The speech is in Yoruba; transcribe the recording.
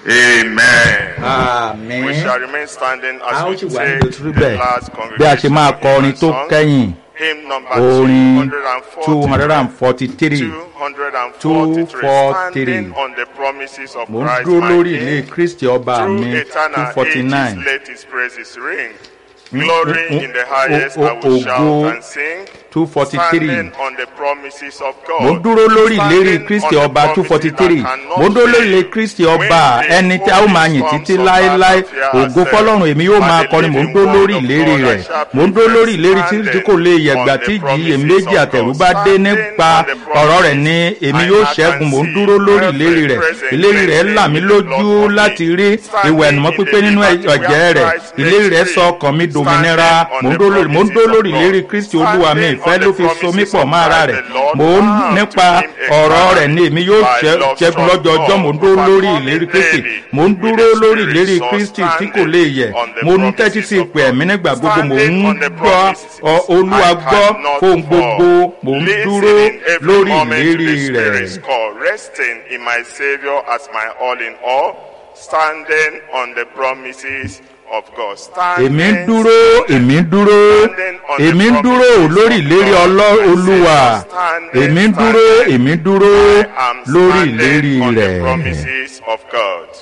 Amen. àmín We shall remain standing a as ó we sì wà ní take ìdòtúrú the bẹ́ẹ̀ last bí a ṣe máa congregational kọ orin hymn tó and song. kẹ́yìn Hymn number orin 243. two hundred and forty three 243. 243. Standing on the promises of mo ń Christ dúró my lórí ilé King. kristi ọba Through mi two eternal forty ages nine let his praises ring. Glory o- in the highest o- I will o- shout ògo and sing. two forty three Standing on the promises of God. mo ń dúró lórí ìlérí Standing kristi on the ọba two promises forty that three cannot mo ń dúró lórí fail. ìlérí kristi ọba When the ẹni tí a ó máa yìn holy títí songs of láéláé Isaiah said, ògo fọlọ́run èmi yóò "By máa the kọrin mo ń living dúró word lórí of ìlérí God, rẹ̀ I shall mo ń dúró lórí ìlérí tí standing tí kò lè yẹ̀gbà on the tí ìjì promises èméjì of àtẹ̀rù God. bá dé Standing nípa on the ọ̀rọ̀ rẹ̀ ni promises èmi I yóò can ṣẹ́gun mo ń see dúró lórí every ìlérí rẹ̀ present ìlérí rẹ̀ blessing là mí in the lójú blood of láti me. rí Standing ìwẹ̀ ẹ̀nùmọ́ in pípé the nínú liberty ọ̀jẹ̀ where rẹ̀ Christ ìlérí rẹ̀ makes sọ free. ọkàn mi dòmìnira Standing on mo ń the dúró lórí mo ń dúró promises lórí of ìlérí God. kristi olúwa mi Standing ìfẹ́ on ló the fi so mí promises pọ̀ of mọ́ ara Christ, rẹ̀ the Lord mo ń bound nípa to him a ọ̀rọ̀ crown. rẹ̀ ni èmi yóò By ṣẹ́- love ṣẹ́gun strong lọ́jọ́ ọjọ́ mo ń God, dúró lórí overcoming ìlérí kristi daily mo ń with dúró the lórí Spirit, ìlérí so kristi tí standing kò lè yẹ̀ on the mo ń tẹ́tí promises sí of ìpè ẹ̀mí God. nígbà gbogbo mo ń Standing on the gbọ́ promises ọ- olúwa I gbọ́ cannot fóun fall. gbogbo mo ń Listening dúró every lórí moment to ìlérí the rẹ̀ Spirit's call, resting in my Savior as my all in all, standing on the promises of God. Standing, èmi ń dúró èmi ń dúró èmi ń dúró lórí ìlérí ọlọ́ olúwa èmi ń dúró èmi ń dúró I am lórí standing ìlérí on the rẹ̀ promises of God.